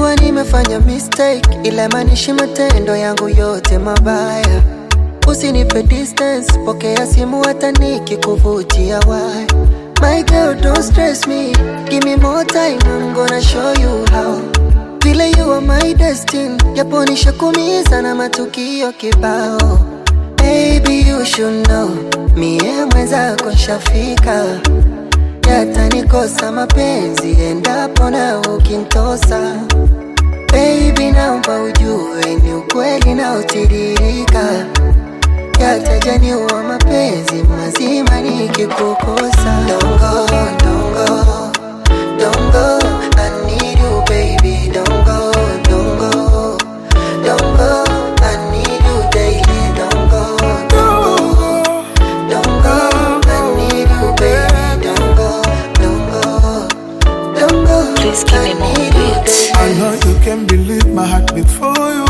Najua nimefanya mistake, ila maanishi matendo yangu yote mabaya. Usinipe distance, pokea simu hata nikikuvutia why. My girl, don't stress me, give me more time, I'm gonna show you how. Vile you are my destiny, japo nishakumiza na matukio kibao. Baby, you should know, mie mwenzako nshafika yatanikosa mapenzi endapo na ukintosa. Baby, naomba ujue ni ukweli na utiririka, yatajaniwa mapenzi mazima nikikukosa. Don't go, don't go, don't go, I need you baby, don't go, don't go, don't go, I need you daily, don't go, don't go. Don't go, I need you, baby. Don't go, don't go, don't go. Please give me I more need you, beats. baby. I know you can believe my heart beat for you.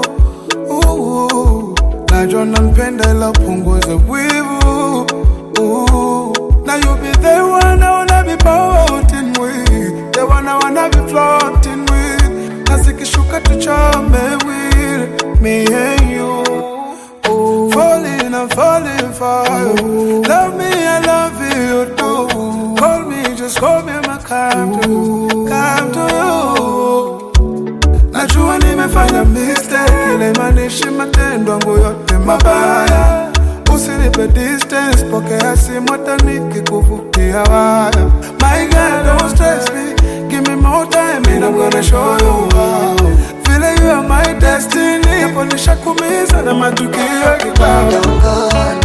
Ooh, najua nampenda ila punguza wivu. Ooh, now you be the one I wanna be floating with, the one I wanna be floating with. Na zikishuka tuchome with me and you. Ooh, falling, I'm falling for you. Love me, I love you too. Call me, just call me, my come to you, come to you. Najua nimefanya mistake, ile maanishi matendo yangu yote mabaya. Usinipe distance, pokea simu hata nikikuvutia waya. My girl, don't stress me, give me more time and I'm gonna show you how. Vile you are my destiny, japo nishakumiza na matukio kibao. Don't go,